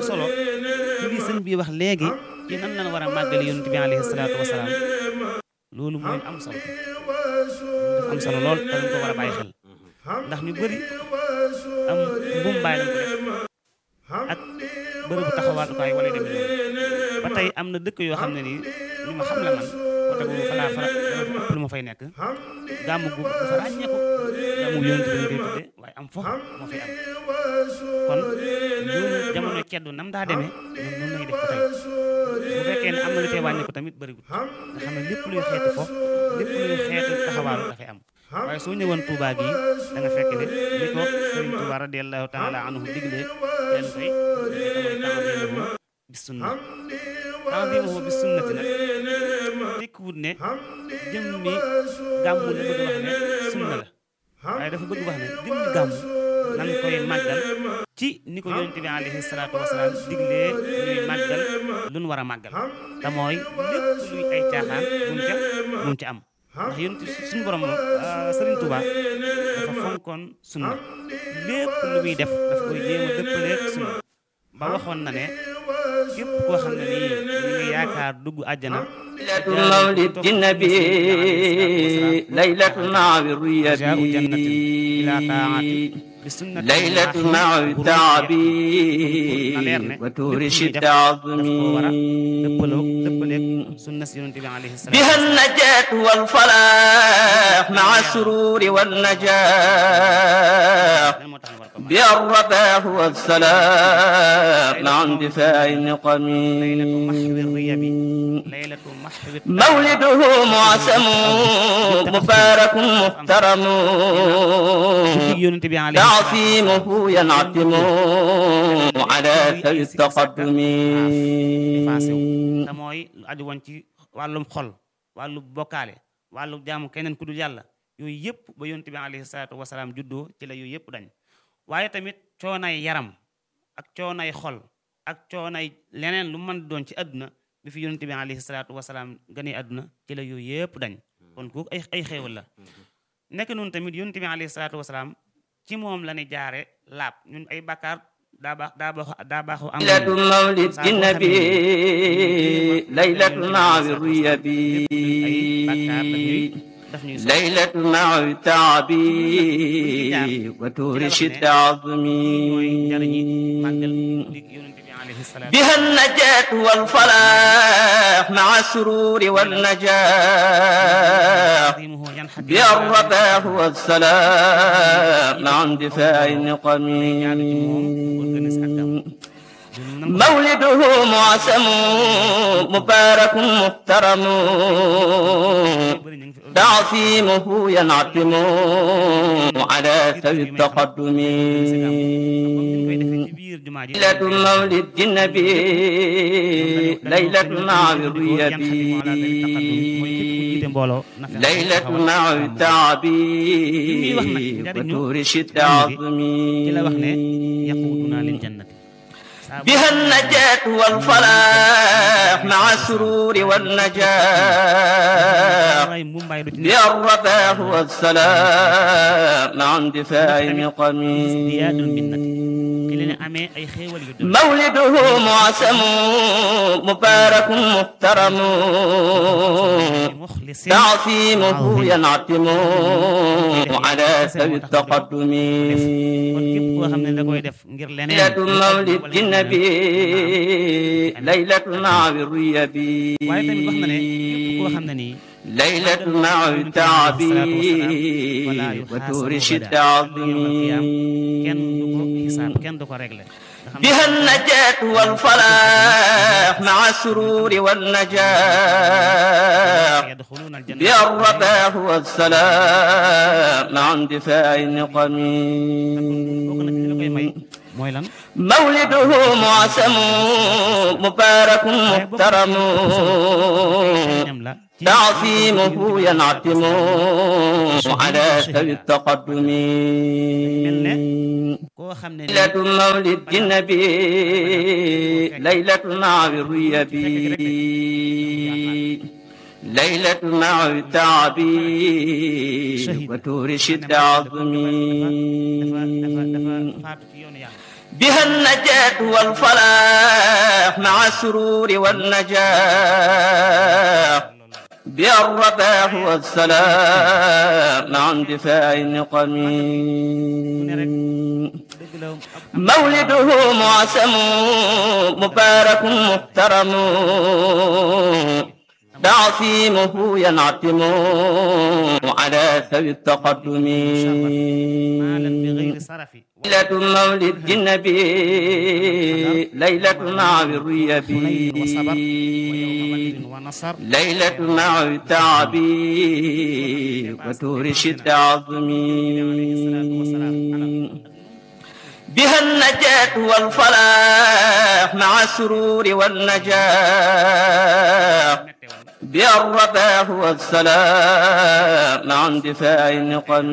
solo ci li sëñ bi wax léegi ci nan lañ war a màggale yonent bi alayhi salaatu wasalaam loolu mooy am solo dafa am solo lool te dañ ko war a bàyyi xel ndax ñu bëri am mbumbaay lañ ko def ak bërëbu taxawaalukaay wala demee noonu ba tey am na dëkk yoo xam ne nii ñu ma xam la man côté boobu fa laa fa ëpp lu ma fay nekk gàmmu gu dafa ràññeeku gàmmu yonent bi lañ koy tudde waaye am fo moo fay am kon loolu jamono ceddu nam daa demee ñoom noonu lañuy def ba tey bu fekkee ne am na lu cee wàññeeku tamit bëriwul nga xam ne lépp luy xeeti fo lépp luy xeetu taxawaalu dafay am waaye soo ñëwoon Touba gi da nga fekk ne ni ko Sëriñ Touba radiyallahu taala anhu diglee leen koy tanzimuhu bis sunna tanzimuhu bis sunnati nag tekkiwut ne jëmmi gàmmu la bëgg wax ne sunna la waaye dafa bëgg wax ne jëmmi gàmmu nan koy màggal ci ni ko yonente bi alayhi salaatu wasalaam diglee ñuy màggal lu nu war a màggal te mooy lépp luy ay caaxaan bumu ca bumu ca am ndax yonent suñu borom Sëriñ Tuuba dafa fonkoon sunna lépp lu muy def daf koy jéem a dëppaleeg sunna ba waxoon na ne képp koo xam ne nii ñu ngi yaakaar dugg àjjana laylatu mawlidi nabi laylatu maawi jaau jannatin ila taati ruyabi bi sunnati ليلة مع تعبي وتورش dëppaloo dëppaleeg التعظم sunna si yonente bi alayhi salaatu بها النجاة والفلاح مع السرور والنجاح lan moo tax ñu war ko màggal بها الرباح والسلام مع اندفاع النقم laylatu maxwi riyabi laylatu maxwi مولده معسم مبارك محترم guddi yonente bi alayhi تعظيمه ينعتم على ثوي التقدم effacé wu te mooy lu aju woon ci wàllum xol wàllu bokkaale wàllu jaamu keneen ku dul yàlla yooyu yëpp ba yonent bi alayhi salaatu wasalaam juddoo ci la yooyu yëpp dañ waaye tamit coonay yaram ak coonay xol ak coonay leneen lu mën doon ci àdduna bi fi yonent bi alayhi salaatu wasalaam gënee àdduna ci la yooyu yëpp dañ kon kooku ay ay xéewal la nekk noonu tamit yonent bi alayhi salaatu wasalaam ci moom la ni jaare laab ñun ay bàkkaar daa baax daa baax daa baaxoo am ليلة مولد النبي ليلة مع الريبي daf ñuy so ليلة مع تعبي وتورش التعظم mooy njariñi màggal di yonente bi alayhi salaatu بها النجاة والفلاح مع السرور والنجاح tazimuhu yanxadi بها الرباح والسلام مع اندفاع النقم مولده معسم مبارك محترم تعظيمه ينعتم على ثوي التقدم ليلة مولد النبي ليلة مع الريبي ليلة مع التعبي وتورش التعظم بها النجاة والفلاح مع السرور والنجاح بها الرباح والسلام مع اندفاع النقم مولده معسم مبارك محترم تعظيمه ينعتم على ثوي التقدم ليلة مولد النبي ليلة مع الريبي ليلة مع التعبي وتورش التعظيم بها النجاة والفلاح مع السرور والنجاح بها الرباح والسلام مع اندفاع النقم مولده معسم مبارك محترم تعظيمه ينعتم على ثوي التقدم ليلة مولد النبي ليلة مع الريبي ليلة مع التعبي وتورش التعظم بها النجاة والفلاح مع السرور والنجاح بها الرباح والسلام مع اندفاع النقم dëgg la ab- مولده معسم مبارك محترم تعصيمه ينعتم على ذوي التقدم maalan bi gayri sarafi ليلة مولد النبي ليلة مع الريبي وصبر ويوم بدر ونصر ليلة مع التعب وتور شد عظمي بها النجاة والفلاح مع السرور والنجاح بها الرباح والسلام مع اندفاع النقم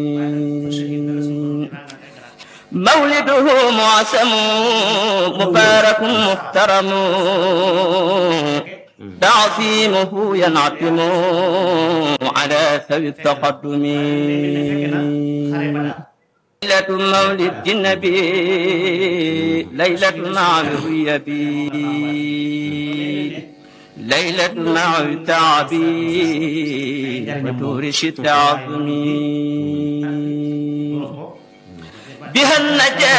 مولده معسم مبارك محترم تعظيمه ينعتم على ذوي التقدم ليلة مولد النبي ليلة مع الريبي ليلة مع التعب وتور شد عظمي بها النجاة